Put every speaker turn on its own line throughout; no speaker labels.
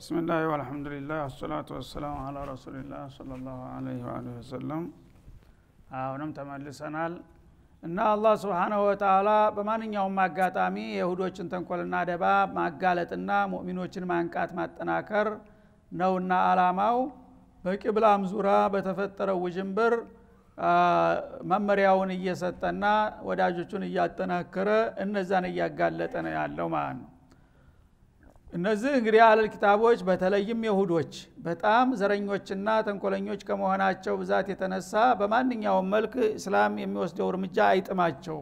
ብስምላህ ወልሐምዱሊላህ ወሰላቱ ወሰላሙ አላ ረሱሊላህ ሰለላሁ ዐለይሂ ወአሊሂ ወሰለም አሁንም ተመልሰናል እና አላህ ስብሓናሁ ወተአላ በማንኛውም አጋጣሚ የይሁዶችን ተንኮልና ደባ ማጋለጥና ሙእሚኖችን ማንቃት ማጠናከር ነውና አላማው በቂብላም ዙራ በተፈጠረው ውዥንብር መመሪያውን እየሰጠና ወዳጆቹን እያጠናከረ እነዛን እያጋለጠ ነው ያለው ማለት ነው እነዚህ እንግዲህ አለል ኪታቦች በተለይም የሁዶች በጣም ዘረኞችና ተንኮለኞች ከመሆናቸው ብዛት የተነሳ በማንኛውም መልክ እስላም የሚወስደው እርምጃ አይጥማቸውም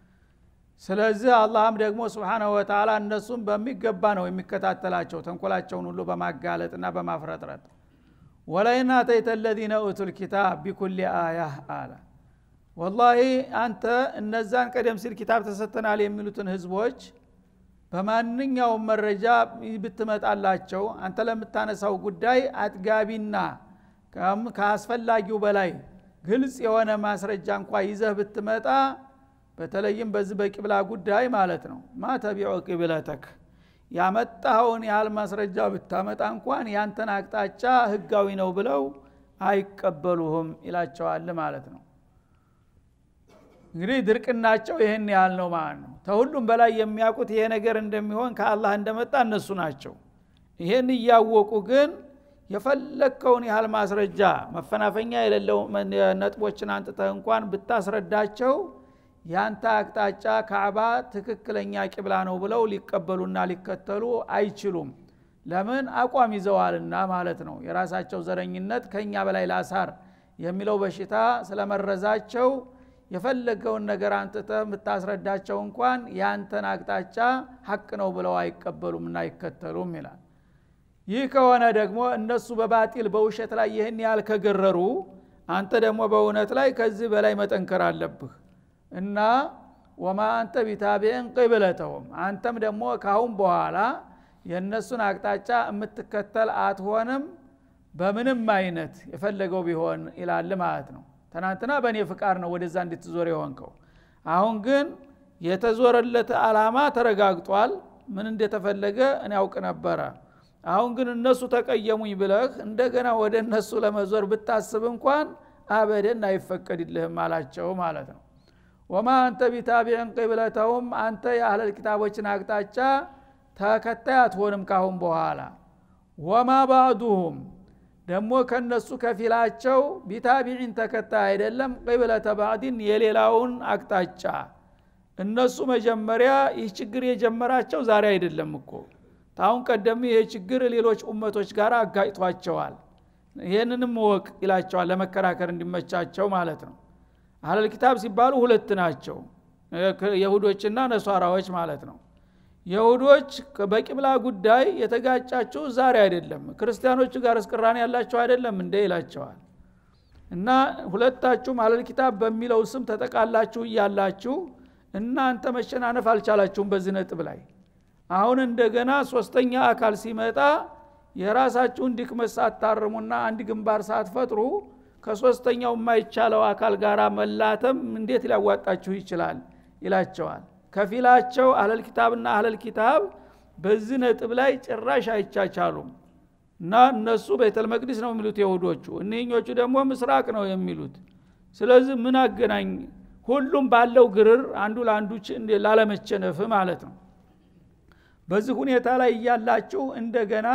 ስለዚህ አላህም ደግሞ ስብሓናሁ ወተላ እነሱም በሚገባ ነው የሚከታተላቸው ተንኮላቸውን ሁሉ በማጋለጥና በማፍረጥረጥ ወላይን አተይተ ለዚነ ኡቱል ኪታብ ቢኩል አያህ አለ ወላሂ አንተ እነዛን ቀደም ሲል ኪታብ ተሰጥተናል የሚሉትን ህዝቦች በማንኛውም መረጃ ብትመጣላቸው አንተ ለምታነሳው ጉዳይ አጥጋቢና ከአስፈላጊው በላይ ግልጽ የሆነ ማስረጃ እንኳ ይዘህ ብትመጣ በተለይም በዚህ በቂብላ ጉዳይ ማለት ነው ማ ተቢዑ ቂብለተክ ያመጣኸውን ያህል ማስረጃ ብታመጣ እንኳን ያንተን አቅጣጫ ህጋዊ ነው ብለው አይቀበሉህም ይላቸዋል ማለት ነው እንግዲህ ድርቅናቸው ይህን ያህል ነው ማለት ነው ተሁሉም በላይ የሚያውቁት ይሄ ነገር እንደሚሆን ከአላህ እንደመጣ እነሱ ናቸው ይሄን እያወቁ ግን የፈለግከውን ያህል ማስረጃ መፈናፈኛ የሌለው ነጥቦችን አንጥተህ እንኳን ብታስረዳቸው ያንተ አቅጣጫ ካዕባ ትክክለኛ ቂብላ ነው ብለው ሊቀበሉና ሊከተሉ አይችሉም ለምን አቋም ይዘዋልና ማለት ነው የራሳቸው ዘረኝነት ከኛ በላይ ላሳር የሚለው በሽታ ስለመረዛቸው የፈለገውን ነገር አንጥተ የምታስረዳቸው እንኳን ያንተን አቅጣጫ ሀቅ ነው ብለው አይቀበሉም እና አይከተሉም ይላል ይህ ከሆነ ደግሞ እነሱ በባጢል በውሸት ላይ ይህን ያህል ከገረሩ አንተ ደግሞ በእውነት ላይ ከዚህ በላይ መጠንከር አለብህ እና ወማ አንተ ቢታቢዕን ቅብለተውም አንተም ደግሞ ካሁን በኋላ የእነሱን አቅጣጫ የምትከተል አትሆንም በምንም አይነት የፈለገው ቢሆን ይላል ማለት ነው ትናንትና በእኔ ፍቃድ ነው ወደዛ እንድትዞር የሆንከው አሁን ግን የተዞረለት አላማ ተረጋግጧል ምን እንደተፈለገ እኔ ያውቅ ነበረ አሁን ግን እነሱ ተቀየሙኝ ብለህ እንደገና ወደ እነሱ ለመዞር ብታስብ እንኳን አበደን አይፈቀድልህም አላቸው ማለት ነው ወማ አንተ ቢታቢዕን ቅብለተውም አንተ የአህለል ኪታቦችን አቅጣጫ ተከታይ አትሆንም ካሁን በኋላ ወማ ባዕዱሁም ደግሞ ከነሱ ከፊላቸው ቢታቢዒን ተከታይ አይደለም ቅብለተ ባዕዲን የሌላውን አቅጣጫ እነሱ መጀመሪያ ይህ ችግር የጀመራቸው ዛሬ አይደለም እኮ ታሁን ቀደም ይህ ችግር ሌሎች ኡመቶች ጋር አጋጭቷቸዋል ይህንንም ወቅ ይላቸዋል ለመከራከር እንዲመቻቸው ማለት ነው አህለል ኪታብ ሲባሉ ሁለት ናቸው የሁዶችና ነሷራዎች ማለት ነው የሁዶች በቂብላ ጉዳይ የተጋጫችሁ ዛሬ አይደለም ክርስቲያኖቹ ጋር እስቅራን ያላቸው አይደለም እንደ ይላቸዋል እና ሁለታችሁም አለል ኪታብ በሚለው ስም ተጠቃላችሁ እያላችሁ እናንተ መሸናነፍ አልቻላችሁም በዚህ ነጥብ ላይ አሁን እንደገና ሶስተኛ አካል ሲመጣ የራሳችሁን ድክመት ሳታርሙና አንድ ግንባር ሳትፈጥሩ ከሶስተኛው የማይቻለው አካል ጋር መላተም እንዴት ሊያዋጣችሁ ይችላል ይላቸዋል ከፊላቸው አህለል ኪታብና አህለል ኪታብ በዚህ ነጥብ ላይ ጭራሽ አይቻቻሉም እና እነሱ ቤተል መቅዲስ ነው የሚሉት የሁዶቹ እኒህኞቹ ደግሞ ምስራቅ ነው የሚሉት ስለዚህ ምን አገናኝ ሁሉም ባለው ግርር አንዱ ለአንዱ ላለመቸነፍ ማለት ነው በዚህ ሁኔታ ላይ እያላችሁ እንደገና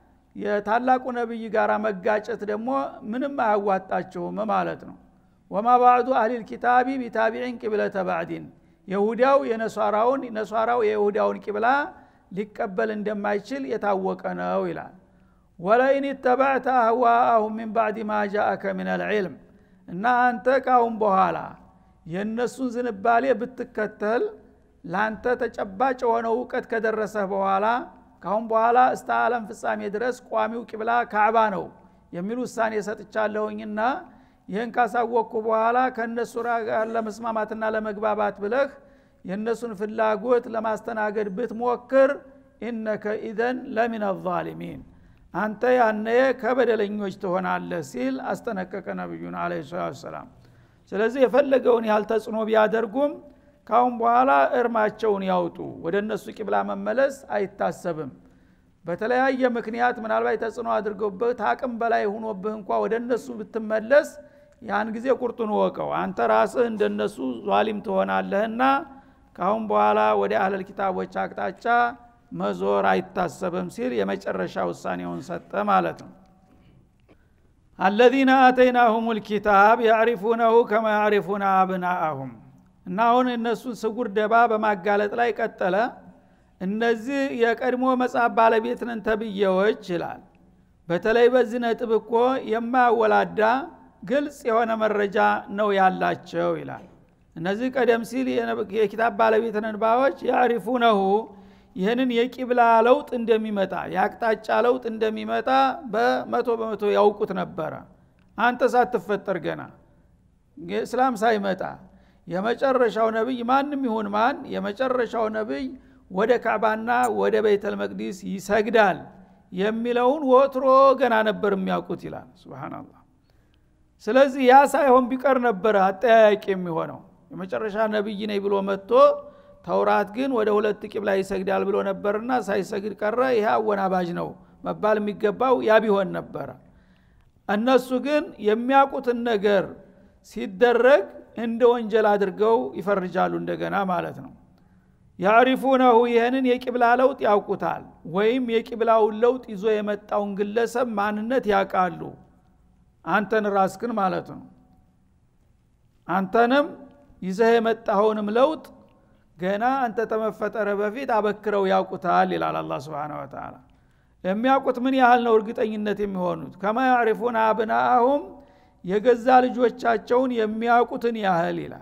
የታላቁ ነቢይ ጋር መጋጨት ደግሞ ምንም አያዋጣችሁም ማለት ነው ወማ ባዕዱ አህሊል ኪታቢ ቢታቢዕን ቂብለተ ባዕዲን የሁዳው የነሷራውን ነሷራው የይሁዳውን ቂብላ ሊቀበል እንደማይችል የታወቀ ነው ይላል ወለይን ተባዕተ አህዋአሁም ሚን ባዕድ ማ ጃአከ ምን አልዕልም እና አንተ ካሁን በኋላ የእነሱን ዝንባሌ ብትከተል ላንተ ተጨባጭ የሆነው እውቀት ከደረሰህ በኋላ ካሁን በኋላ እስተ ዓለም ፍጻሜ ድረስ ቋሚው ቂብላ ካዕባ ነው የሚል ውሳኔ ሰጥቻለሁኝና ይህን ካሳወቅኩ በኋላ ከእነሱ ጋር ለመስማማትና ለመግባባት ብለህ የእነሱን ፍላጎት ለማስተናገድ ብትሞክር ኢነከ ኢዘን ለሚን አዛሊሚን አንተ ያነ ከበደለኞች ትሆናለህ ሲል አስጠነቀቀ ነቢዩን አለ ሰላም ስለዚህ የፈለገውን ያህል ተጽዕኖ ቢያደርጉም ካሁን በኋላ እርማቸውን ያውጡ ወደ እነሱ ቂብላ መመለስ አይታሰብም በተለያየ ምክንያት ምናልባት ተጽዕኖ አድርገውብህ ታቅም በላይ ሁኖብህ እንኳ ወደ እነሱ ብትመለስ ያን ጊዜ ቁርጡን ወቀው አንተ ራስህ እንደነሱ ዟሊም ትሆናለህና ካሁን በኋላ ወደ አህለል ኪታቦች አቅጣጫ መዞር አይታሰብም ሲል የመጨረሻ ውሳኔውን ሰጠ ማለት ነው አለዚነ አተይናሁም ልኪታብ ያዕሪፉነሁ ከማ ያዕሪፉነ አብናአሁም እና አሁን እነሱን ስጉር ደባ በማጋለጥ ላይ ቀጠለ እነዚህ የቀድሞ መጽሐፍ ባለቤት ነን ተብዬዎች ይላል በተለይ በዚህ ነጥብ እኮ የማያወላዳ ግልጽ የሆነ መረጃ ነው ያላቸው ይላል እነዚህ ቀደም ሲል የኪታብ ባለቤት ነን ባዎች ያዕሪፉነሁ ይህንን የቂብላ ለውጥ እንደሚመጣ የአቅጣጫ ለውጥ እንደሚመጣ በመቶ በመቶ ያውቁት ነበረ አንተ ሳትፈጠር ገና እስላም ሳይመጣ የመጨረሻው ነቢይ ማንም ይሁን ማን የመጨረሻው ነቢይ ወደ ካዕባና ወደ ቤተል መቅዲስ ይሰግዳል የሚለውን ወትሮ ገና ነበር የሚያውቁት ይላል ስብናላህ ስለዚህ ያ ሳይሆን ቢቀር ነበረ አጠያያቂ የሚሆነው የመጨረሻ ነቢይ ነኝ ብሎ መጥቶ ተውራት ግን ወደ ሁለት ቂብላ ይሰግዳል ብሎ ነበርና ሳይሰግድ ቀረ ይህ አወናባጅ ነው መባል የሚገባው ያ ቢሆን ነበረ እነሱ ግን የሚያውቁትን ነገር ሲደረግ እንደ ወንጀል አድርገው ይፈርጃሉ እንደገና ማለት ነው ያዕሪፉነሁ ይህንን የቂብላ ለውጥ ያውቁታል ወይም የቂብላውን ለውጥ ይዞ የመጣውን ግለሰብ ማንነት ያውቃሉ አንተን ራስክን ማለት ነው አንተንም ይዘህ የመጣኸውንም ለውጥ ገና አንተ ተመፈጠረ በፊት አበክረው ያውቁታል ይላል አላ ስብን ወተላ የሚያውቁት ምን ያህል ነው እርግጠኝነት የሚሆኑት ከማ ያዕሪፉን አብናአሁም የገዛ ልጆቻቸውን የሚያውቁትን ያህል ይላል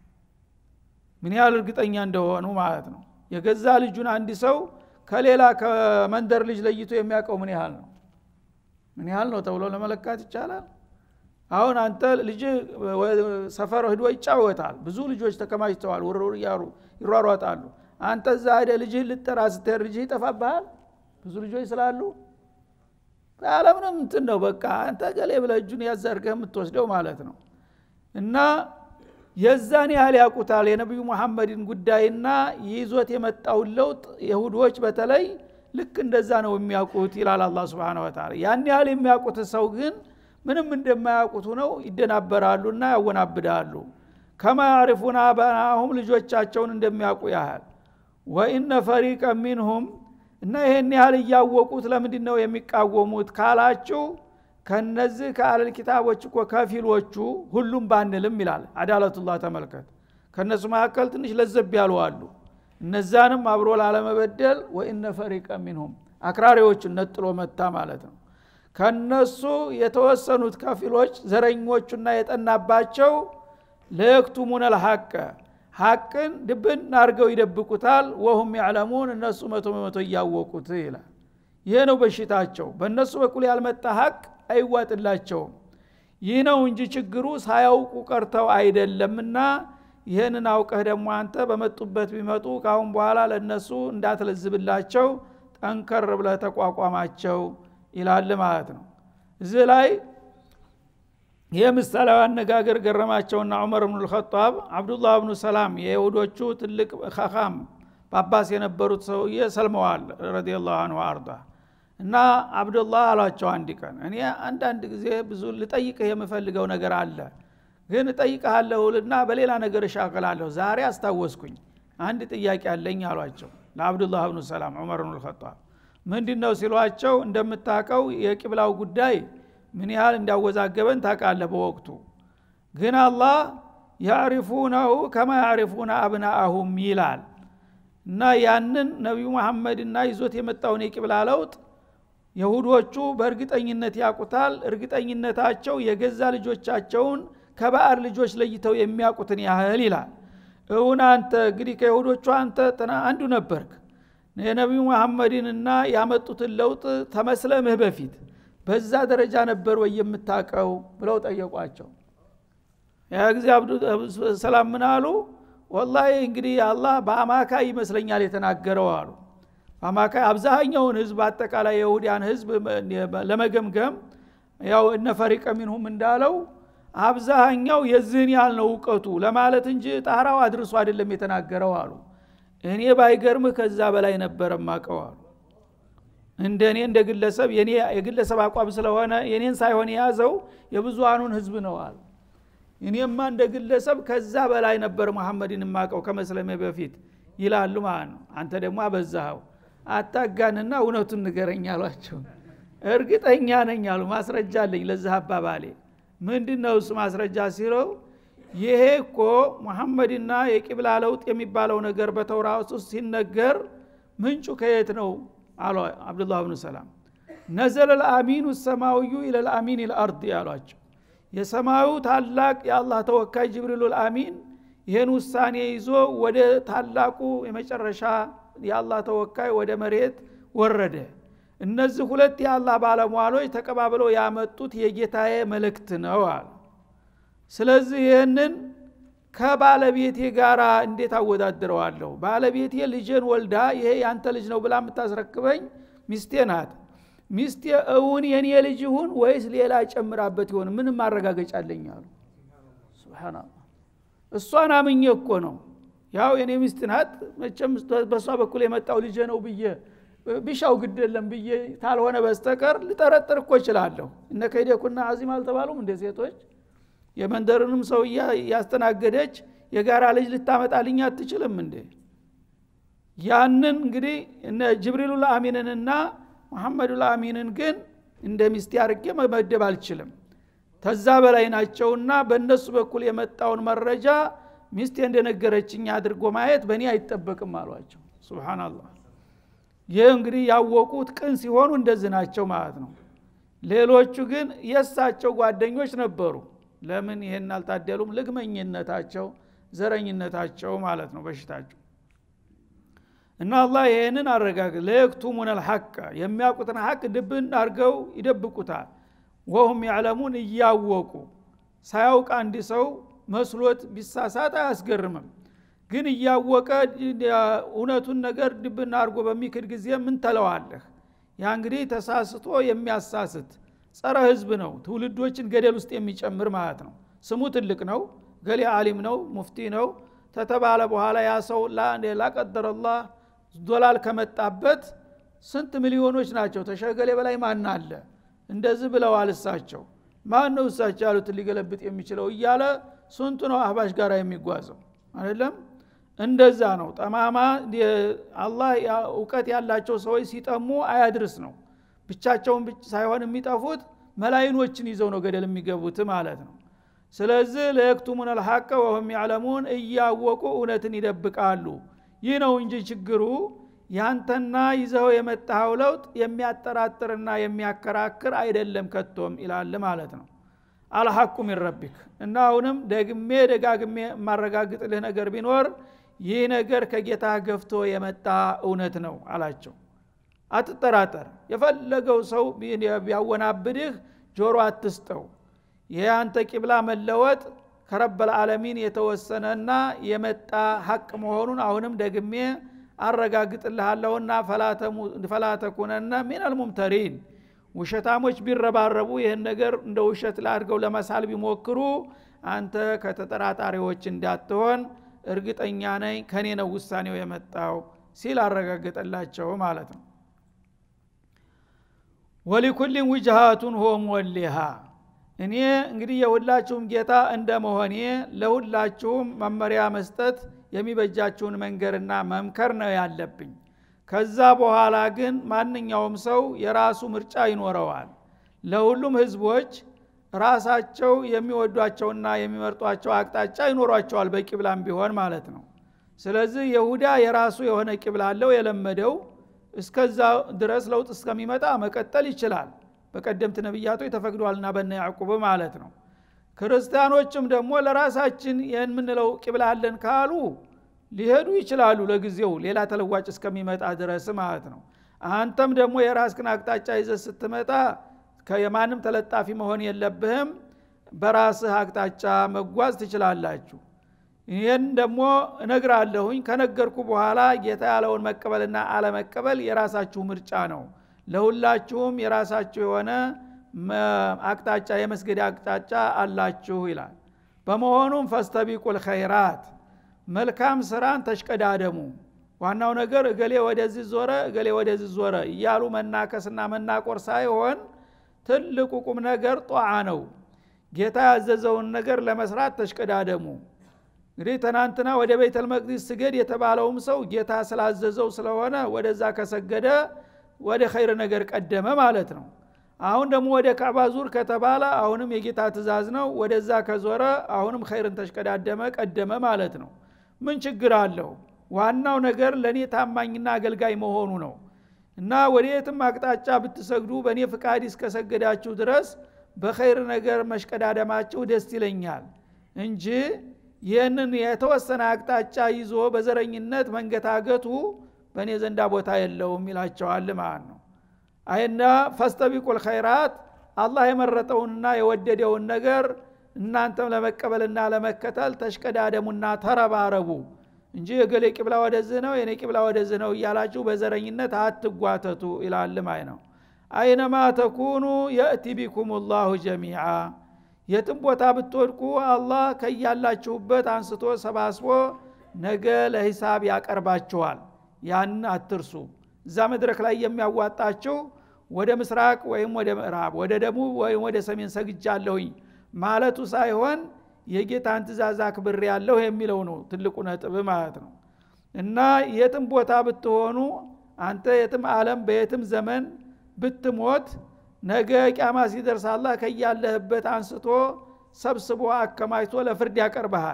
ምን ያህል እርግጠኛ እንደሆኑ ማለት ነው የገዛ ልጁን አንድ ሰው ከሌላ ከመንደር ልጅ ለይቶ የሚያውቀው ምን ያህል ነው ምን ያህል ነው ተብሎ ለመለካት ይቻላል አሁን አንተ ልጅ ሰፈር ሂዶ ይጫወታል ብዙ ልጆች ተከማችተዋል ውርውር እያሩ ይሯሯጣሉ አንተ እዛ ሄደ ልጅህን ልጠራ ስትሄድ ልጅህ ይጠፋብሃል ብዙ ልጆች ስላሉ አለምንም እንትን ነው በቃ አንተ ገሌ ብለህ እጁን ያዘርገህ የምትወስደው ማለት ነው እና የዛን ያህል ያውቁታል የነቢዩ መሐመድን ጉዳይና ይዞት የመጣውን ለውጥ የሁዶች በተለይ ልክ እንደዛ ነው የሚያውቁት ይላል አላ ስብን ወተላ ያን ያህል የሚያውቁት ሰው ግን ምንም እንደማያውቁት ነው ይደናበራሉና ያወናብዳሉ ከማ ያዕሪፉን አበናሁም ልጆቻቸውን እንደሚያውቁ ያህል ወኢነ ፈሪቀ ሚንሁም እና ይሄን ያህል እያወቁት ለምንድን ነው የሚቃወሙት ካላችሁ ከነዚህ ከአለል ኪታቦች እኮ ከፊሎቹ ሁሉም ባንልም ይላል አዳለቱላህ ተመልከት ከእነሱ መካከል ትንሽ ለዘብ ያሉ አሉ እነዛንም አብሮ ላለመበደል ወኢነ ፈሪቀ ሚንሁም አክራሪዎቹን ነጥሎ መታ ማለት ነው ከነሱ የተወሰኑት ከፊሎች ዘረኞቹና የጠናባቸው ለየክቱሙን አልሐቀ ሐቅን ድብን አድርገው ይደብቁታል ወሁም ያዕለሙን እነሱ መቶ በመቶ እያወቁት ይላል ይህ ነው በሽታቸው በእነሱ በኩል ያልመጣ ሀቅ አይዋጥላቸውም ይህ ነው እንጂ ችግሩ ሳያውቁ ቀርተው አይደለምና ይህንን አውቀህ ደግሞ አንተ በመጡበት ቢመጡ ካሁን በኋላ ለእነሱ እንዳትለዝብላቸው ጠንከር ብለህ ተቋቋማቸው ይላል ማለት ነው እዚህ ላይ ይህ ምሳሌያዊ አነጋገር ገረማቸውና ዑመር ብኑ ልኸጣብ አብዱላህ ብኑ ሰላም የይሁዶቹ ትልቅ ኸኻም ጳጳስ የነበሩት ሰውዬ ሰልመዋል ረዲላሁ አንሁ አርዳ እና አብዱላህ አሏቸው አንድ ቀን እኔ አንዳንድ ጊዜ ብዙ ልጠይቅህ የምፈልገው ነገር አለ ግን እጠይቅሃለሁልና በሌላ ነገር እሻቅላለሁ ዛሬ አስታወስኩኝ አንድ ጥያቄ አለኝ አሏቸው ለአብዱላህ ብኑ ሰላም ዑመር ብኑ ልኸጣብ ምንድ ነው ሲሏቸው እንደምታቀው የቂብላው ጉዳይ ምን ያህል እንዳወዛገበን ታቃለህ በወቅቱ ግን አላህ ያዕሪፉነሁ ከማ ያዕሪፉነ አብናአሁም ይላል እና ያንን ነቢዩ መሐመድና ይዞት የመጣውን የቂብላ ለውጥ የሁዶቹ በእርግጠኝነት ያቁታል እርግጠኝነታቸው የገዛ ልጆቻቸውን ከባዕር ልጆች ለይተው የሚያውቁትን ያህል ይላል እውን አንተ እንግዲህ ከይሁዶቹ አንተ አንዱ ነበርክ የነቢዩ መሐመድንና ያመጡትን ለውጥ ተመስለምህ በፊት በዛ ደረጃ ነበር ወይ የምታቀው ብለው ጠየቋቸው ያ ጊዜ ሰላም ምን አሉ ወላሂ እንግዲህ አላህ በአማካይ ይመስለኛል የተናገረው አሉ በአማካይ አብዛኛውን ህዝብ አጠቃላይ የሁዲያን ህዝብ ለመገምገም ያው እነ ፈሪቀ ሚንሁም እንዳለው አብዛኛው የዚህን ያህል ነው እውቀቱ ለማለት እንጂ ጣራው አድርሶ አይደለም የተናገረው አሉ እኔ ባይገርምህ ከዛ በላይ ነበረ ማቀው አሉ እንደ እኔ እንደ ግለሰብ የኔ የግለሰብ አቋም ስለሆነ የኔን ሳይሆን የያዘው የብዙሃኑን ህዝብ ነው አሉ እኔማ እንደ ግለሰብ ከዛ በላይ ነበር መሐመድን የማቀው ከመስለሜ በፊት ይላሉ ማለት ነው አንተ ደግሞ አበዛኸው አታጋንና እውነቱን ንገረኝ አሏቸው እርግጠኛ ነኝ አሉ ማስረጃ አለኝ ለዚህ አባባሌ ምንድን ነው እሱ ማስረጃ ሲለው ይሄ እኮ ሙሐመድና የቂብላ ለውጥ የሚባለው ነገር በተውራት ውስጥ ሲነገር ምንጩ ከየት ነው አሉ አብዱላህ ብኑ ሰላም ነዘለ ልአሚኑ ሰማዊዩ ኢለልአሚን ልአርድ ያሏቸው የሰማዩ ታላቅ የአላህ ተወካይ ጅብሪሉ ልአሚን ይህን ውሳኔ ይዞ ወደ ታላቁ የመጨረሻ የአላህ ተወካይ ወደ መሬት ወረደ እነዚህ ሁለት የአላህ ባለሟሎች ተቀባብለው ያመጡት የጌታዬ መልእክት ነው አሉ ስለዚህ ይህንን ከባለቤቴ ጋር እንዴት አወዳድረዋለሁ ባለቤቴ ልጅን ወልዳ ይሄ ያንተ ልጅ ነው ብላ የምታስረክበኝ ሚስቴ ናት ሚስቴ እውን የኔ ልጅ ይሁን ወይስ ሌላ ጨምራበት ይሆን ምንም ማረጋገጫ አለኝ አሉ ስብናላህ እሷን አምኜ እኮ ነው ያው የኔ ሚስት ናት መቸም በእሷ በኩል የመጣው ልጄ ነው ብዬ ቢሻው ግድ የለም ብዬ ታልሆነ በስተቀር ልጠረጥር እኮ እችላለሁ እነ ከይደኩና አዚም አልተባሉም እንደ ሴቶች የመንደርንም ሰው እያስተናገደች የጋራ ልጅ ልታመጣልኝ አትችልም እንዴ ያንን እንግዲህ እነ ጅብሪሉ ልአሚንንና መሐመዱ ልአሚንን ግን እንደ ሚስቴ አርጌ መመደብ አልችልም ተዛ በላይ ናቸውና በእነሱ በኩል የመጣውን መረጃ ሚስቴ እንደነገረችኝ አድርጎ ማየት በእኔ አይጠበቅም አሏቸው ስብናላህ ይህ እንግዲህ ያወቁት ቅን ሲሆኑ እንደዚህ ናቸው ማለት ነው ሌሎቹ ግን የእሳቸው ጓደኞች ነበሩ ለምን ይሄን አልታደሉም ልግመኝነታቸው ዘረኝነታቸው ማለት ነው በሽታቸው እና አላህ ይህንን አረጋግ ለየክቱሙን አልሐቀ የሚያውቁትን ሐቅ ድብን አድርገው ይደብቁታል ወሁም ያዕለሙን እያወቁ ሳያውቅ አንድ ሰው መስሎት ቢሳሳት አያስገርምም ግን እያወቀ እውነቱን ነገር ድብና አድርጎ በሚክድ ጊዜ ምን ተለዋለህ ያ እንግዲህ ተሳስቶ የሚያሳስት ጸረ ህዝብ ነው ትውልዶችን ገደል ውስጥ የሚጨምር ማለት ነው ስሙ ትልቅ ነው ገሌ አሊም ነው ሙፍቲ ነው ተተባለ በኋላ ያ ሰው ላቀደረላህ ዶላል ከመጣበት ስንት ሚሊዮኖች ናቸው ተሸገሌ በላይ ማን አለ እንደዚህ ብለዋል እሳቸው ማን ነው እሳቸው ያሉትን ሊገለብጥ የሚችለው እያለ ስንቱ ነው አህባሽ ጋር የሚጓዘው አይደለም እንደዛ ነው ጠማማ አላህ እውቀት ያላቸው ሰዎች ሲጠሙ አያድርስ ነው ብቻቸውን ሳይሆን የሚጠፉት መላይኖችን ይዘው ነው ገደል የሚገቡት ማለት ነው ስለዚህ ለየክቱሙን አልሐቀ ወሁም ያዕለሙን እያወቁ እውነትን ይደብቃሉ ይህ ነው እንጂ ችግሩ ያንተና ይዘው የመጣኸው ለውጥ የሚያጠራጥርና የሚያከራክር አይደለም ከቶም ይላል ማለት ነው አልሐቁ ሚን ረቢክ እና አሁንም ደግሜ ደጋግሜ የማረጋግጥልህ ነገር ቢኖር ይህ ነገር ከጌታ ገፍቶ የመጣ እውነት ነው አላቸው አትጠራጠር የፈለገው ሰው ቢያወናብድህ ጆሮ አትስጠው ይህ አንተ ቂብላ መለወጥ ከረበል ዓለሚን የተወሰነና የመጣ ሀቅ መሆኑን አሁንም ደግሜ አረጋግጥልሃለሁና ፈላተኩነና ሚን አልሙምተሪን ውሸታሞች ቢረባረቡ ይህን ነገር እንደ ውሸት ላድርገው ለመሳል ቢሞክሩ አንተ ከተጠራጣሪዎች እንዳትሆን እርግጠኛ ነኝ ከኔ ነው ውሳኔው የመጣው ሲል አረጋገጠላቸው ማለት ነው ወሊኩልን ውጅሃቱን ሆም ወሊሃ እኔ እንግዲህ የሁላችሁም ጌታ እንደ መሆኔ ለሁላችሁም መመሪያ መስጠት የሚበጃችሁን መንገርና መምከር ነው ያለብኝ ከዛ በኋላ ግን ማንኛውም ሰው የራሱ ምርጫ ይኖረዋል ለሁሉም ህዝቦች ራሳቸው የሚወዷቸውና የሚመርጧቸው አቅጣጫ ይኖሯቸዋል በቂብላም ቢሆን ማለት ነው ስለዚህ የሁዳ የራሱ የሆነ ቂብላ አለው የለመደው እስከዛ ድረስ ለውጥ እስከሚመጣ መቀጠል ይችላል በቀደምት ነቢያቶች ተፈቅዷልና በነ ያዕቁብ ማለት ነው ክርስቲያኖችም ደግሞ ለራሳችን የምንለው ቂብላ አለን ካሉ ሊሄዱ ይችላሉ ለጊዜው ሌላ ተለዋጭ እስከሚመጣ ድረስ ማለት ነው አንተም ደግሞ የራስክን አቅጣጫ ይዘ ስትመጣ የማንም ተለጣፊ መሆን የለብህም በራስህ አቅጣጫ መጓዝ ትችላላችሁ ይህን ደግሞ እነግራለሁኝ ከነገርኩ በኋላ ጌታ ያለውን መቀበልና አለመቀበል የራሳችሁ ምርጫ ነው ለሁላችሁም የራሳችሁ የሆነ አቅጣጫ የመስገድ አቅጣጫ አላችሁ ይላል በመሆኑም ፈስተቢቁል ኸይራት መልካም ስራን ተሽቀዳደሙ ዋናው ነገር እገሌ ወደዚህ ዞረ እገሌ ወደዚህ ዞረ እያሉ መናከስና መናቆር ሳይሆን ትልቁ ቁም ነገር ጧዓ ነው ጌታ ያዘዘውን ነገር ለመስራት ተሽቀዳደሙ እንግዲህ ትናንትና ወደ ቤተል መቅዲስ ስገድ የተባለውም ሰው ጌታ ስላዘዘው ስለሆነ ወደዛ ከሰገደ ወደ ኸይር ነገር ቀደመ ማለት ነው አሁን ደግሞ ወደ ካዕባ ዙር ከተባለ አሁንም የጌታ ትእዛዝ ነው ወደዛ ከዞረ አሁንም ኸይርን ተሽቀዳደመ ቀደመ ማለት ነው ምን ችግር አለው ዋናው ነገር ለእኔ ታማኝና አገልጋይ መሆኑ ነው እና ወደ የትም አቅጣጫ ብትሰግዱ በእኔ ፍቃድ እስከሰገዳችሁ ድረስ በኸይር ነገር መሽቀዳደማችሁ ደስ ይለኛል እንጂ ይህንን የተወሰነ አቅጣጫ ይዞ በዘረኝነት መንገታገቱ በእኔ ዘንዳ ቦታ የለውም ይላቸዋል ማለት ነው አይና ፈስተቢቁል ኸይራት አላህ የመረጠውንና የወደደውን ነገር እናንተም ለመቀበልና ለመከተል ተሽቀዳደሙና ተረባረቡ እንጂ የገሌ ቂብላ ወደዚህ ነው የኔ ቂብላ ወደዚህ ነው እያላችሁ በዘረኝነት አትጓተቱ ይላል ማይ ነው አይነማ ተኩኑ የእቲ ቢኩም ላሁ ጀሚዓ የትም ቦታ ብትወድቁ አላህ ከያላችሁበት አንስቶ ሰባስቦ ነገ ለሂሳብ ያቀርባችኋል ያን አትርሱ እዛ መድረክ ላይ የሚያዋጣችሁ ወደ ምስራቅ ወይም ወደ ምዕራብ ወደ ደቡብ ወይም ወደ ሰሜን ሰግጃለሁኝ ማለቱ ሳይሆን የጌታን ትእዛዝ አክብር ያለሁ የሚለው ነው ትልቁ ነጥብ ማለት ነው እና የትም ቦታ ብትሆኑ አንተ የትም አለም በየትም ዘመን ብትሞት ነገ ቂያማ ሲደርስ አላህ ከያለህበት አንስቶ ሰብስቦ አከማችቶ ለፍርድ ያቀርበሃል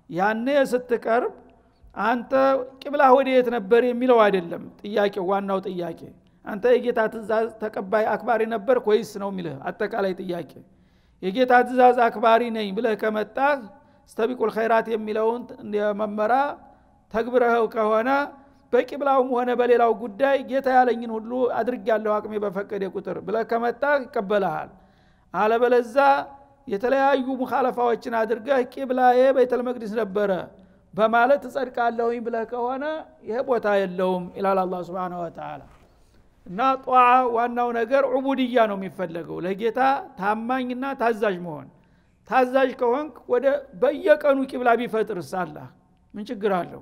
ያኔ ስትቀርብ አንተ ቂብላ ወደ የት ነበር የሚለው አይደለም ጥያቄው ዋናው ጥያቄ አንተ የጌታ ትእዛዝ ተቀባይ አክባሪ ነበር ወይስ ነው የሚልህ አጠቃላይ ጥያቄ የጌታ ትእዛዝ አክባሪ ነኝ ብለህ ከመጣህ ስተቢቁል ኸይራት የሚለውን መመራ ተግብረኸው ከሆነ በቂብላውም ሆነ በሌላው ጉዳይ ጌታ ያለኝን ሁሉ አድርጊያለሁ አቅሜ በፈቀደ ቁጥር ብለህ ከመጣህ ይቀበልሃል አለበለዛ የተለያዩ ሙኻለፋዎችን አድርገህ ቂብላዬ ቤተል መቅዲስ ነበረ በማለት እጸድቃለሁኝ ብለህ ከሆነ ይሄ ቦታ የለውም ይላል አላ ስብን ወተላ እና ጧዓ ዋናው ነገር ዑቡድያ ነው የሚፈለገው ለጌታ ታማኝና ታዛዥ መሆን ታዛዥ ከሆንክ ወደ በየቀኑ ቂብላ ቢፈጥርስ አላህ ምን ችግር አለው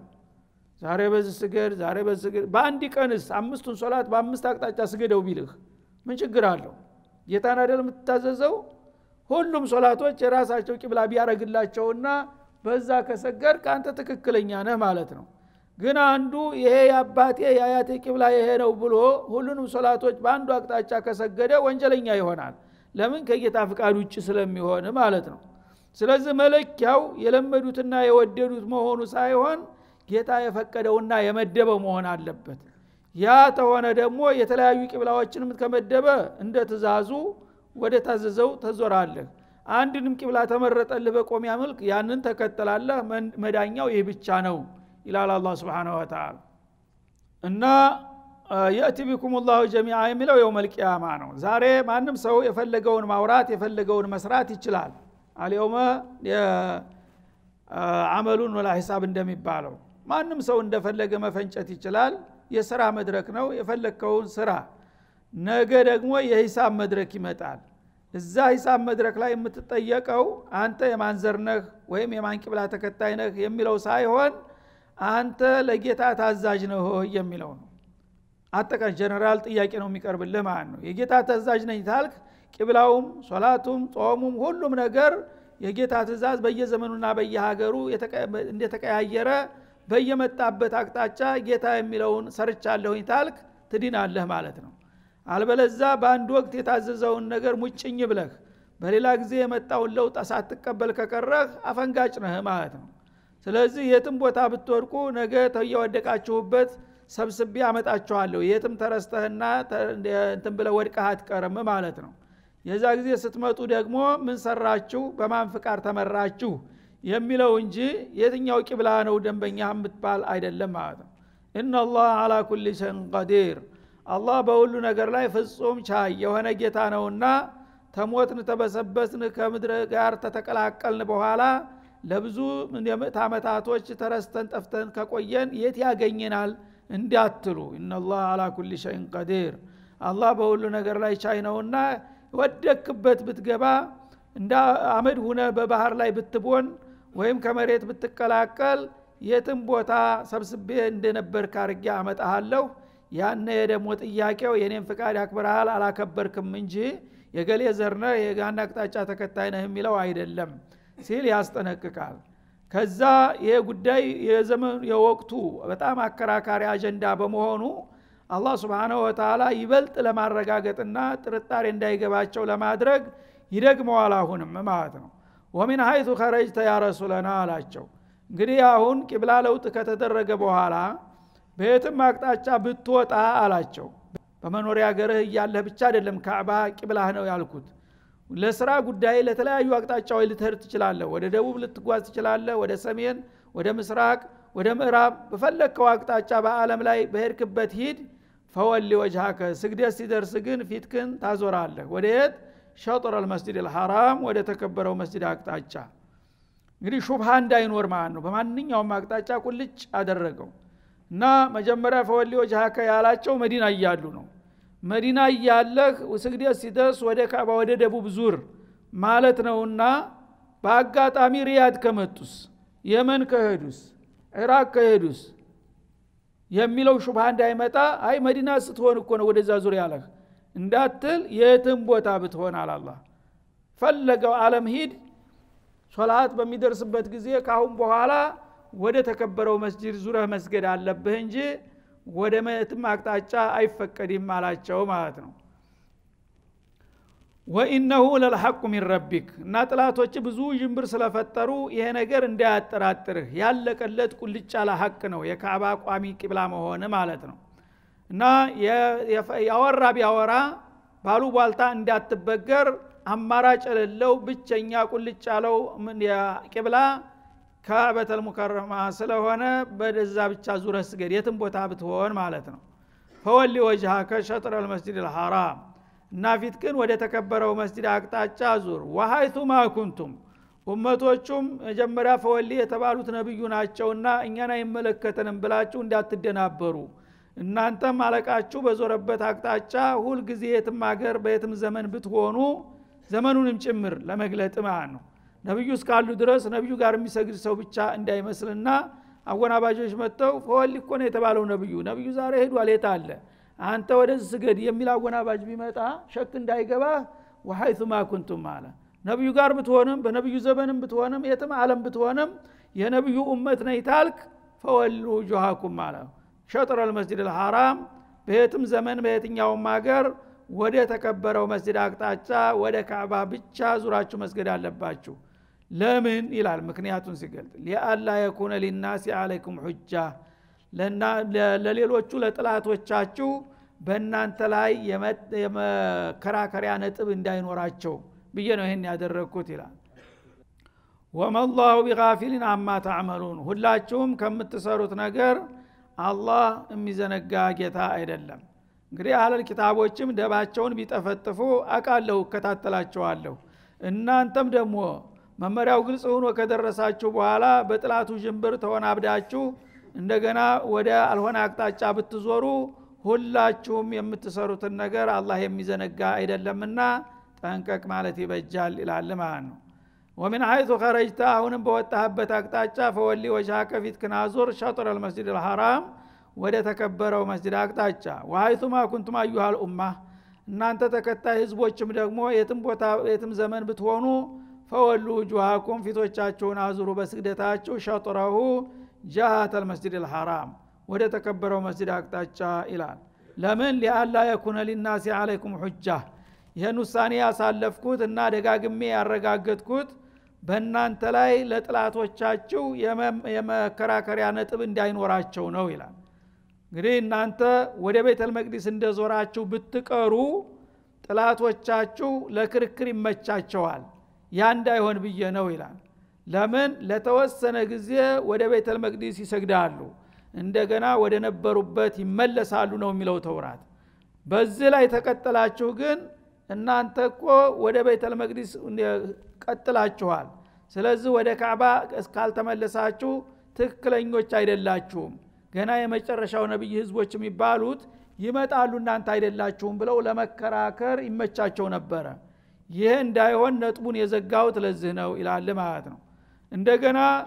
ዛሬ በዚህ ስገድ ዛሬ በዚህ ስገድ በአንድ ቀንስ አምስቱን ሶላት በአምስት አቅጣጫ ስገደው ቢልህ ምን ችግር አለው ጌታን አደል የምትታዘዘው ሁሉም ሶላቶች የራሳቸው ቂብላ ቢያረግላቸውና በዛ ከሰገድ ከአንተ ትክክለኛ ነህ ማለት ነው ግን አንዱ ይሄ የአባቴ የአያቴ ቂብላ ይሄ ነው ብሎ ሁሉንም ሶላቶች በአንዱ አቅጣጫ ከሰገደ ወንጀለኛ ይሆናል ለምን ከጌታ ፍቃድ ውጭ ስለሚሆን ማለት ነው ስለዚህ መለኪያው የለመዱትና የወደዱት መሆኑ ሳይሆን ጌታ የፈቀደውና የመደበው መሆን አለበት ያ ተሆነ ደግሞ የተለያዩ ቂብላዎችንም ከመደበ እንደ ትእዛዙ ወደ ታዘዘው ተዞራለህ አንድንም ቂብላ ተመረጠልህ በቆሚያ መልክ ያንን ተከተላለህ መዳኛው ይህ ብቻ ነው ይላል አላ ስብን ወተላ እና የእቲ ቢኩም ላሁ ጀሚዓ የሚለው የውም ልቅያማ ነው ዛሬ ማንም ሰው የፈለገውን ማውራት የፈለገውን መስራት ይችላል አልየውመ አመሉን ወላ ሂሳብ እንደሚባለው ማንም ሰው እንደፈለገ መፈንጨት ይችላል የስራ መድረክ ነው የፈለግከውን ስራ ነገ ደግሞ የሂሳብ መድረክ ይመጣል እዛ ሂሳብ መድረክ ላይ የምትጠየቀው አንተ የማን ዘር ነህ ወይም የማን ቂብላ ተከታይ ነህ የሚለው ሳይሆን አንተ ለጌታ ታዛዥ ነህ የሚለው ነው አጠቃላይ ጀነራል ጥያቄ ነው የሚቀርብልህ ማለት ነው የጌታ ታዛዥ ነኝ ታልክ ቂብላውም ሶላቱም ጾሙም ሁሉም ነገር የጌታ ትእዛዝ በየዘመኑና በየሀገሩ እንደተቀያየረ በየመጣበት አቅጣጫ ጌታ የሚለውን ሰርቻለሁኝ ታልክ ትድናለህ ማለት ነው አልበለዛ በአንድ ወቅት የታዘዘውን ነገር ሙጭኝ ብለህ በሌላ ጊዜ የመጣውን ለውጥ ሳትቀበል ከቀረህ አፈንጋጭ ነህ ማለት ነው ስለዚህ የትም ቦታ ብትወድቁ ነገ ተየወደቃችሁበት ሰብስቤ አመጣችኋለሁ የትም ተረስተህና እንትን ብለ ወድቀህ አትቀርም ማለት ነው የዛ ጊዜ ስትመጡ ደግሞ ምን ሰራችሁ በማን ፍቃድ ተመራችሁ የሚለው እንጂ የትኛው ቂብላ ነው ደንበኛ የምትባል አይደለም ማለት ነው እናላህ አላ ኩል ሸን ቀዲር አላህ በሁሉ ነገር ላይ ፍጹም ቻይ የሆነ ጌታ ነውና ተሞትን ተበሰበስን ከምድር ጋር ተተቀላቀልን በኋላ ለብዙ የምዕት ዓመታቶች ተረስተን ጠፍተን ከቆየን የት ያገኘናል እንዳትሉ እናላህ አላ ኩል ሸይን ቀዲር አላህ በሁሉ ነገር ላይ ቻይ ነውና ወደክበት ብትገባ እንደ አመድ ሁነ በባህር ላይ ብትቦን ወይም ከመሬት ብትቀላቀል የትም ቦታ ሰብስቤ እንደነበር ካርጌ አመጣሃለሁ ያነ ደግሞ ጥያቄው የኔን ፍቃድ አክብረሃል አላከበርክም እንጂ የገሌ ዘርነህ የጋና አቅጣጫ ተከታይ ነህ የሚለው አይደለም ሲል ያስጠነቅቃል ከዛ ይሄ ጉዳይ የዘመኑ የወቅቱ በጣም አከራካሪ አጀንዳ በመሆኑ አላህ ስብንሁ ወተላ ይበልጥ ለማረጋገጥና ጥርጣሬ እንዳይገባቸው ለማድረግ ይደግመዋል አሁንም ማለት ነው ወሚን ሀይቱ ከረጅተ ያ ረሱለና አላቸው እንግዲህ አሁን ቂብላ ለውጥ ከተደረገ በኋላ በየትም አቅጣጫ ብትወጣ አላቸው በመኖሪያ ሀገርህ እያለህ ብቻ አይደለም ካዕባ ቂብላህ ነው ያልኩት ለስራ ጉዳይ ለተለያዩ አቅጣጫዎች ልትሄድ ትችላለህ ወደ ደቡብ ልትጓዝ ትችላለህ ወደ ሰሜን ወደ ምስራቅ ወደ ምዕራብ በፈለግከው አቅጣጫ በአለም ላይ በሄድክበት ሂድ ፈወሊ ወጅሃከ ስግደት ሲደርስ ግን ፊትክን ታዞራለህ ወደ የት ሸጥር አልመስጅድ ልሐራም ወደ ተከበረው መስጅድ አቅጣጫ እንግዲህ ሹብሃ እንዳይኖር ማለት ነው በማንኛውም አቅጣጫ ቁልጭ አደረገው እና መጀመሪያ ፈወሊ ወጅሃከ ያላቸው መዲና እያሉ ነው መዲና እያለህ ስግደት ሲደርስ ወደ ካባ ወደ ደቡብ ዙር ማለት ነውና በአጋጣሚ ሪያድ ከመጡስ የመን ከሄዱስ ኢራቅ ከሄዱስ የሚለው ሹብሃ እንዳይመጣ አይ መዲና ስትሆን እኮ ነው ወደዛ ዙር ያለህ እንዳትል የትም ቦታ ብትሆን አላላ ፈለገው አለም ሂድ ሶላት በሚደርስበት ጊዜ ካሁን በኋላ ወደ ተከበረው መስጅድ ዙረህ መስገድ አለብህ እንጂ ወደ መትም አቅጣጫ አይፈቀድም አላቸው ማለት ነው ወኢነሁ ለልሐቁ ሚን ረቢክ እና ጥላቶች ብዙ ዥንብር ስለፈጠሩ ይሄ ነገር እንዳያጠራጥርህ ያለቀለት ቁልጭ ያለ ሀቅ ነው የካዕባ ቋሚ ቂብላ መሆን ማለት ነው እና ያወራ ቢያወራ ባሉ ቧልታ እንዳትበገር አማራጭ የሌለው ብቸኛ ቁልጭ ያለው ቂብላ ካዕበተል ሙከረማ ስለሆነ በደዛ ብቻ ዙረ ስገድ የትም ቦታ ብትሆን ማለት ነው ፈወሊ ወጅሃከ ሸጥረ ልመስጅድ ልሐራም እና ፊት ግን ወደ ተከበረው መስጅድ አቅጣጫ ዙር ወሀይቱ ማኩንቱም ኡመቶቹም መጀመሪያ ፈወሊ የተባሉት ነብዩ ናቸውና እኛን አይመለከተንም ብላችሁ እንዳትደናበሩ እናንተም አለቃችሁ በዞረበት አቅጣጫ ሁልጊዜ የትም ሀገር በየትም ዘመን ብትሆኑ ዘመኑንም ጭምር ለመግለጥ ማለት ነው ነቢዩ እስካሉ ድረስ ነቢዩ ጋር የሚሰግድ ሰው ብቻ እንዳይመስልና አወናባጆች መጥተው ፈወሊ እኮ ነው የተባለው ነቢዩ ነቢዩ ዛሬ ሄዷል የት አለ አንተ ወደዚህ ስገድ የሚል አወናባጅ ቢመጣ ሸክ እንዳይገባ ወሀይቱ ማኩንቱም አለ ነቢዩ ጋር ብትሆንም በነቢዩ ዘመንም ብትሆንም የትም አለም ብትሆንም የነቢዩ ኡመት ነይ ታልክ ፈወሉ ጆሃኩም አለ ሸጥረ ልመስጅድ ልሐራም በየትም ዘመን በየትኛውም ሀገር ወደ ተከበረው መስጅድ አቅጣጫ ወደ ካዕባ ብቻ ዙራችሁ መስገድ አለባችሁ ለምን ይላል ምክንያቱን ሲገልጥ ሊአላ የኩነ ሊናሲ አለይኩም ሑጃ ለሌሎቹ ለጥላቶቻችሁ በእናንተ ላይ የመከራከሪያ ነጥብ እንዳይኖራቸው ብዬ ነው ይህን ያደረግኩት ይላል ወመላሁ ቢጋፊሊን አማ ታዕመሉን ሁላችሁም ከምትሰሩት ነገር አላህ የሚዘነጋ ጌታ አይደለም እንግዲህ አለል ኪታቦችም ደባቸውን ቢጠፈጥፉ አቃለሁ እከታተላቸዋለሁ እናንተም ደግሞ መመሪያው ግልጽ ሆኖ ከደረሳችሁ በኋላ በጥላቱ ዥንብር ተወናብዳችሁ እንደገና ወደ አልሆነ አቅጣጫ ብትዞሩ ሁላችሁም የምትሰሩትን ነገር አላህ የሚዘነጋ አይደለምና ጠንቀቅ ማለት ይበጃል ይላል ማለት ነው ወሚን ሀይቱ ከረጅታ አሁንም በወጣህበት አቅጣጫ ፈወሊ ወጅሃከ ፊት ክናዙር ሸጥር አልመስጅድ ልሐራም ወደ ተከበረው መስጅድ አቅጣጫ ወሀይቱማ ኩንቱም አዩሃል ኡማ እናንተ ተከታይ ህዝቦችም ደግሞ የትም ቦታ የትም ዘመን ብትሆኑ ፈወሉ ውጁሃኩም ፊቶቻችሁን አዙሩ በስግደታችሁ ሸጥረሁ ጃሃት አልመስጅድ ልሐራም ወደ ተከበረው መስጅድ አቅጣጫ ይላል ለምን ሊአላ የኩነ ሊናሲ አለይኩም ሑጃ ይህን ውሳኔ ያሳለፍኩት እና ደጋግሜ ያረጋገጥኩት በእናንተ ላይ ለጥላቶቻችሁ የመከራከሪያ ነጥብ እንዳይኖራቸው ነው ይላል እንግዲህ እናንተ ወደ ቤተል መቅዲስ እንደዞራችሁ ብትቀሩ ጥላቶቻችሁ ለክርክር ይመቻቸዋል ያ እንዳይሆን ብዬ ነው ይላል ለምን ለተወሰነ ጊዜ ወደ ቤተል መቅዲስ ይሰግዳሉ እንደገና ወደ ነበሩበት ይመለሳሉ ነው የሚለው ተውራት በዚህ ላይ ተቀጥላችሁ ግን እናንተ እኮ ወደ ቤተል መቅዲስ ቀጥላችኋል ስለዚህ ወደ ካዕባ እስካልተመለሳችሁ ትክክለኞች አይደላችሁም ገና የመጨረሻው ነቢይ ህዝቦች የሚባሉት ይመጣሉ እናንተ አይደላችሁም ብለው ለመከራከር ይመቻቸው ነበረ ይህ እንዳይሆን ነጥቡን የዘጋሁት ለዚህ ነው ይላል ማለት ነው እንደገና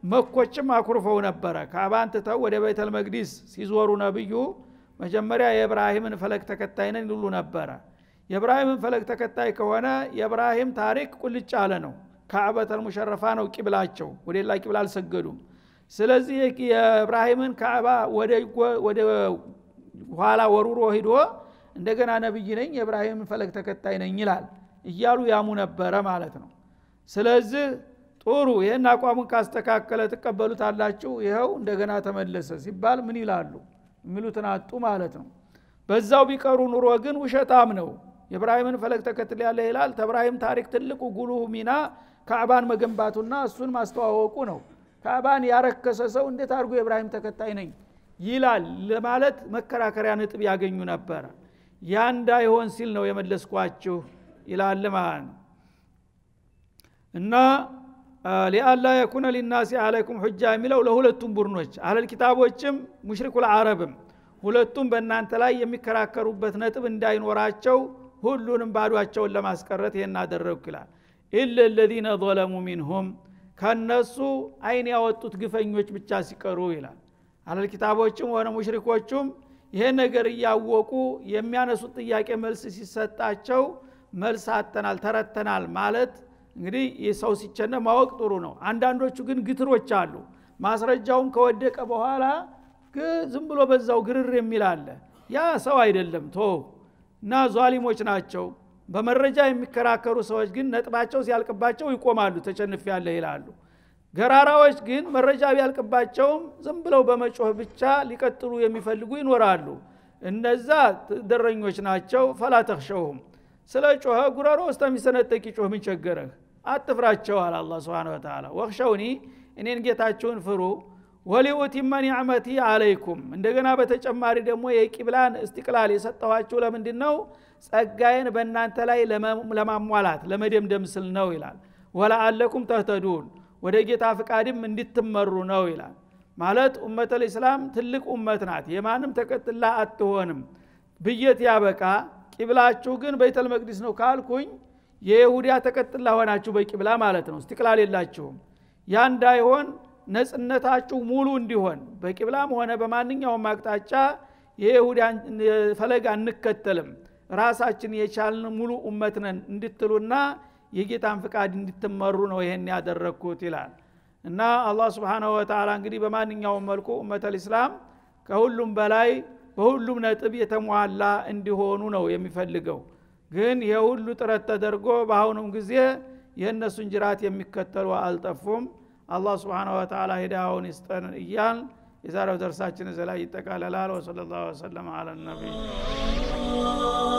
መኮችም አኩርፈው ነበረ ካባን ትተው ወደ ቤተል መቅዲስ ሲዞሩ ነብዩ መጀመሪያ የእብራሂምን ፈለግ ተከታይ ነን ይሉ ነበረ የእብራሂምን ፈለግ ተከታይ ከሆነ የእብራሂም ታሪክ ቁልጭ አለ ነው ካዕበተል ሙሸረፋ ነው ቂብላቸው ወደ ሌላ ቂብላ አልሰገዱም ስለዚህ የእብራሂምን ካዕባ ወደ ኋላ ወሩሮ ሂዶ እንደገና ነብይ ነኝ የእብራሂምን ፈለግ ተከታይ ነኝ ይላል እያሉ ያሙ ነበረ ማለት ነው ስለዚህ ጥሩ ይህን አቋሙን ካስተካከለ ትቀበሉታላችሁ ይኸው እንደገና ተመለሰ ሲባል ምን ይላሉ የሚሉትን አጡ ማለት ነው በዛው ቢቀሩ ኑሮ ግን ውሸታም ነው የእብራሂምን ፈለግ ተከትል ያለ ይላል ተብራሂም ታሪክ ትልቁ ጉልህ ሚና ካዕባን መገንባቱና እሱን ማስተዋወቁ ነው ካዕባን ያረከሰ ሰው እንዴት አድርጎ የእብራሂም ተከታይ ነኝ ይላል ለማለት መከራከሪያ ነጥብ ያገኙ ነበረ ያ እንዳይሆን ሲል ነው የመለስኳችሁ ይላል ማለት ነው እና ሊአላ የኩነ ሊናሲ አለይኩም ሁጃ የሚለው ለሁለቱም ቡድኖች አለል ኪታቦችም ሙሽሪኩ ልአረብም ሁለቱም በእናንተ ላይ የሚከራከሩበት ነጥብ እንዳይኖራቸው ሁሉንም ባዷቸውን ለማስቀረት ይህን አደረግኩ ይላል ኢለ ለዚነ ظለሙ ሚንሁም ከነሱ አይን ያወጡት ግፈኞች ብቻ ሲቀሩ ይላል አለል ኪታቦችም ሆነ ሙሽሪኮቹም ይሄን ነገር እያወቁ የሚያነሱት ጥያቄ መልስ ሲሰጣቸው መልስ አተናል ተረተናል ማለት እንግዲህ ሰው ሲቸነ ማወቅ ጥሩ ነው አንዳንዶቹ ግን ግትሮች አሉ ማስረጃውም ከወደቀ በኋላ ዝም ብሎ በዛው ግርር የሚል አለ ያ ሰው አይደለም ቶ እና ዟሊሞች ናቸው በመረጃ የሚከራከሩ ሰዎች ግን ነጥባቸው ሲያልቅባቸው ይቆማሉ ተጨንፍ ያለ ይላሉ ገራራዎች ግን መረጃ ቢያልቅባቸውም ዝም ብለው በመጮህ ብቻ ሊቀጥሉ የሚፈልጉ ይኖራሉ እነዛ ደረኞች ናቸው ፈላ ተክሸውም ስለ ጮኸ ጉረሮ እስከሚሰነጠቅ ጮህ ምን ቸገረህ አትፍራቸው አለ አላ ስብን ተላ ወክሸውኒ እኔን ጌታችሁን ፍሩ ወሊኡቲመ ኒዕመቲ አለይኩም እንደገና በተጨማሪ ደግሞ የቂብላን እስቲቅላል የሰጠኋችሁ ለምንድን ነው ጸጋዬን በእናንተ ላይ ለማሟላት ለመደምደም ስል ነው ይላል ወለአለኩም ተህተዱን ወደ ጌታ ፍቃድም እንድትመሩ ነው ይላል ማለት ኡመተ ልእስላም ትልቅ ኡመት ናት የማንም ተቀጥላ አትሆንም ብየት ያበቃ ቂብላችሁ ግን በይተል መቅዲስ ነው ካልኩኝ የይሁዲያ ተቀጥላ ሆናችሁ በቂብላ ማለት ነው እስትቅላል የላችሁም ያ እንዳይሆን ነጽነታችሁ ሙሉ እንዲሆን በቂብላም ሆነ በማንኛውም አቅጣጫ የይሁዳን ፈለግ አንከተልም ራሳችን የቻልን ሙሉ ኡመት ነን እንድትሉና የጌታን ፍቃድ እንድትመሩ ነው ይሄን ያደረግኩት ይላል እና አላህ ስብሓናሁ ወተላ እንግዲህ በማንኛውም መልኩ ኡመተ ልእስላም ከሁሉም በላይ በሁሉም ነጥብ የተሟላ እንዲሆኑ ነው የሚፈልገው ግን የሁሉ ጥረት ተደርጎ በአሁኑም ጊዜ የእነሱን ጅራት የሚከተሉ አልጠፉም አላህ ስብሓን ወተላ ሂዳውን ይስጠን እያል የዛሬው ደርሳችን እዚ ላይ ይጠቃለላል ወሰለ ላሁ ወሰለም አለ ነቢይ